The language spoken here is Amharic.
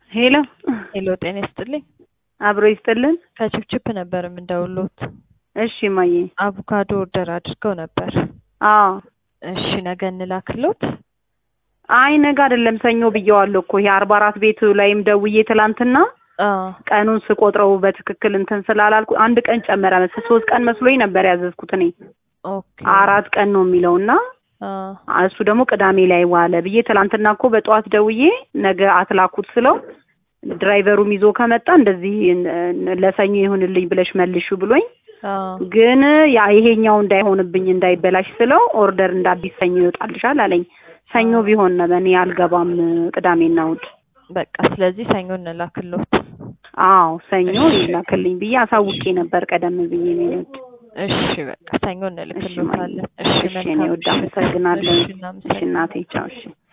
ሄሎ ሄሎ ጤና ይስጥልኝ። አብሮ ይስጥልን። ከችፕችፕ ነበር የምንደውሎት። እሺ ማዬ። አቮካዶ ኦርደር አድርገው ነበር። አዎ እሺ ነገ እንላክሎት። አይ ነገ አይደለም ሰኞ ብየዋለሁ እኮ ይሄ አርባ አራት ቤቱ ላይም ደውዬ ትላንትና አዎ ቀኑን ስቆጥረው በትክክል እንትን ስላላልኩ አንድ ቀን ጨመረ መሰለኝ። ሶስት ቀን መስሎኝ ነበር ያዘዝኩት እኔ ኦኬ አራት ቀን ነው የሚለው እና አዎ እሱ ደግሞ ቅዳሜ ላይ ዋለ ብዬ ትላንትና እኮ በጠዋት ደውዬ ነገ አትላኩት ስለው ድራይቨሩም ይዞ ከመጣ እንደዚህ ለሰኞ ይሁንልኝ ብለሽ መልሹ ብሎኝ አዎ ግን ያ ይሄኛው እንዳይሆንብኝ እንዳይበላሽ ስለው ኦርደር እንደ አዲስ ሰኞ ይወጣልሻል አለኝ። ሰኞ ቢሆን ነው እኔ አልገባም ቅዳሜና እሑድ። በቃ ስለዚህ ሰኞ እንላክሎት። አዎ ሰኞ ይላክልኝ ብዬ አሳውቄ ነበር ቀደም ብዬ የሚወድ እሺ በቃ ሰኞ እንልክሎታለን። እሺ እሺ እኔ ወድ አመሰግናለሁ። እሺ እሺ እናመሰግናለን። እናቴ ቻው። እሺ